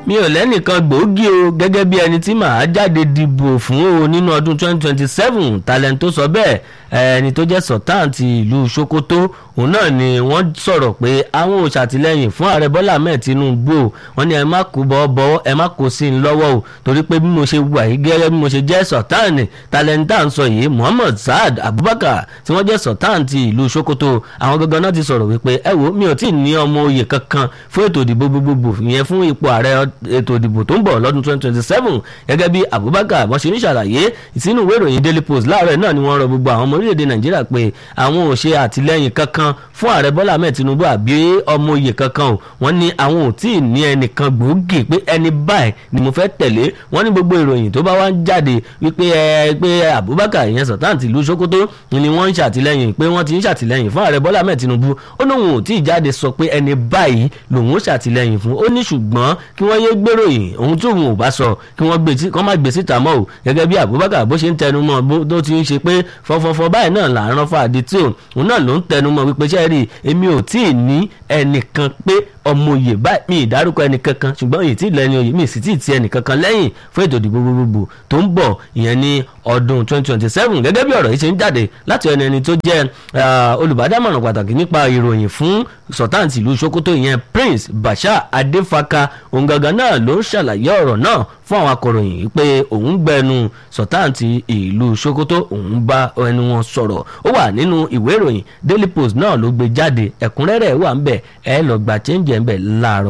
mi ò lẹ́nìkan gbòógì o gẹ́gẹ́ bí ẹni tí màá jáde dìbò fún o nínú ọdún 2027 talent tó sọ bẹ́ẹ̀ ẹni tó jẹ́ sultan ti ìlú sokoto òun náà ni wọ́n sọ̀rọ̀ pé àwọn ò ṣàtìlẹ́yìn fún ààrẹ bọ́lá ahmed tinubu o wọ́n ní ẹ má kó bọ́ bọ́ ẹ má kó sí i lọ́wọ́ o torí pé bí mo ṣe wà yìí gẹ́gẹ́ bí mo ṣe jẹ́ sultan talent tá à ń sọ yìí muhammad saad abubakar tí wọ́n jẹ́ sultan ti ìlú sokoto àwọn gangan náà ti sọ̀rọ̀ wípé ẹ wo mi ò tí ì ní ọmọ oyè kankan fún ètò ìdìbò gbogbogbò ìyẹn fún ipò ààrẹ ètò ìdìbò tó ń bọ̀ lọ́dún 2027 gẹ́gẹ́ bí abubakar bọ́n ṣe ní ṣàlàyé ìsínú ìwé ìròyìn daily post láàárọ̀ náà ni wọ́n rọ gbogbo àwọn ọmọ orílẹ̀-èdè nàìjíríà pé àwọn ò ṣe àtìlẹ́yìn kankan fún ààrẹ bọ́lá ahmed tinubu àbí ọmọ oyè kankan o wọ́n ní àwọn ò tí ì ní ẹnìkan gbòógì pé ẹni báyìí ni mo fẹ́ tẹ̀lé wọ́n ní gbogbo ìròyìn tó bá wá ń jáde wípé ẹ pé abubakar ìyẹn sultan tìlú sokoto ni wọ́n ń ṣàtìlẹ́yìn pé wọ́n ti ń ṣàtìlẹ́yìn fún ààrẹ bọ́lá ahmed tinubu ó lóun ò tí ì jáde sọ pé ẹni báyìí lòun ó ṣàtìlẹ́yìn fún ó ní ṣùgbọ́n kí wọ́n yé gbèròyìn ohun tí òun ò bá sọ kí wọ́n gbé tí kọ́ má gbé síta mọ́ o gẹ́gẹ́ bí abubakar bó ṣe ń tẹnu mọ́ bó tó ti ń ṣe pé fọfọfọ báyìí náà là ń rán fàdí tí òun náà ló ń tẹnu mọ́ wípé ṣe rí èmi ò tí ì ní ẹnìkan pé ọmọ òye báyìí mi ìdárúkọ ẹnìkankan ṣùgbọ́n èyí tí ìlẹ́ni òye mi sì tí ì ti ẹnìkankan lẹ́yìn fún ètò ìdìbò gbogbogbò tó ń bọ̀ ìyẹn ní ọdún 2027 gẹ́gẹ́ bí ọ̀rọ̀ yìí ṣe ń jáde láti ẹni ẹni tó jẹ́ olùbádámọ̀ràn pàtàkì nípa ìròyìn fún sultan ìlú sokoto ìyẹn prince bashir adefaka òun gangan náà ló ń ṣàlàyé ọ̀rọ̀ náà fún àwọn akọ̀ròyìn pé òun gbẹnu sultan ìlú sokoto òun bá ẹnu wọn sọ̀rọ̀ ó wà nínú ìwé ìròyìn daily post náà ló gbé jáde ẹ̀kúnrẹ́rẹ́ wà ń bẹ̀ ẹ lọ gba change ẹ̀ ń bẹ̀ láàárọ̀